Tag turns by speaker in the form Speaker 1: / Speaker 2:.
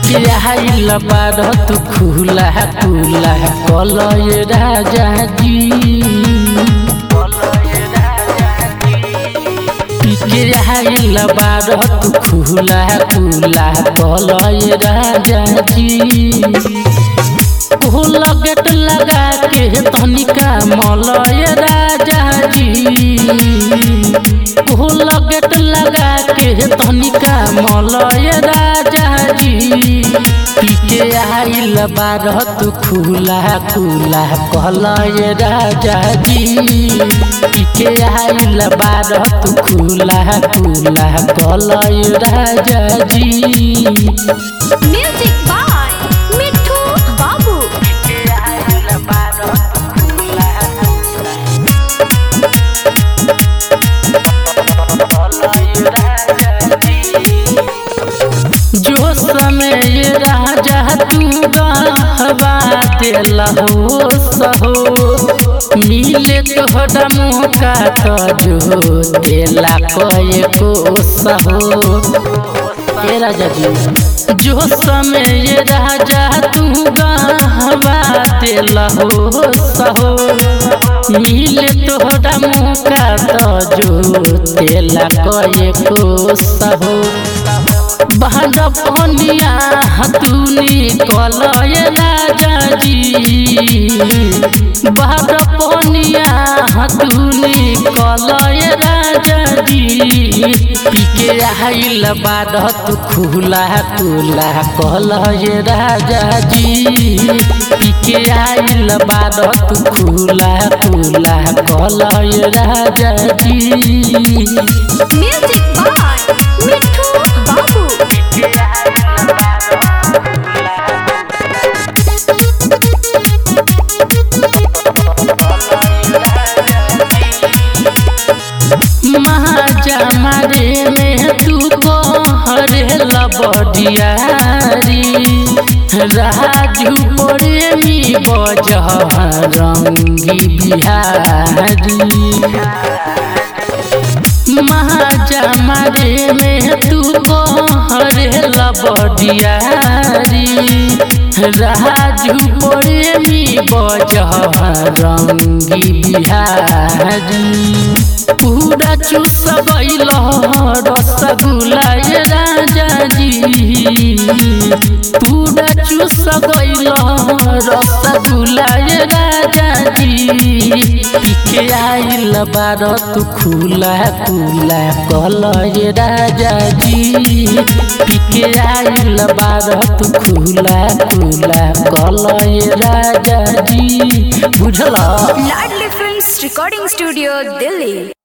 Speaker 1: पिके आइल बार तू खुला खुला कलय राजा जी पिके आइल बार तू खुला खुला कलय राजा जी कोहल गेट लगा के तनिका मलय राजा जी कोहल गेट लगा के तनिका मलय राजा जी पीके आइल बार तू खुला खुला कहलय राजा जी पीके आइल बार तू खुला खुला कहलय राजा जी
Speaker 2: म्यूजिक बाय मिठू बाबू
Speaker 1: जो समय राजा तू गहवा दिल हो सहो मिले तोहरा मौका तो जो दिला कए को सहो ए राजा जी जो समय राजा तू गहवा दिल हो सहो मिले तोहरा मौका तो जो दिला कए को सहो बहन पनिया हतुनी कलय राजा जी बहन पनिया हतुनी कलय राजा जी पीके आइल बार तू खुला खुला कलय राजा जी पीके आइल बार तू खुला खुला कलय राजा जी
Speaker 2: म्यूजिक बाय मिठू बाबू
Speaker 1: महाजा मारे में तू को हरे लबडियारी राजू प्रेमी बजह रंगी बिहारी महाजा मारे में तू को हरे लबडियारी राजू प्रेमी बजह रंगी बिहारी पूरा चूस बैल रसगुल्ला ये राजा जी पूरा चूस बैल रसगुल्ला ये राजा जी पीके आइल बार तू खुला खुला कल ये राजा जी पीके आइल बार तू खुला खुला कल ये राजा जी बुझल
Speaker 2: Ladli films recording studio Delhi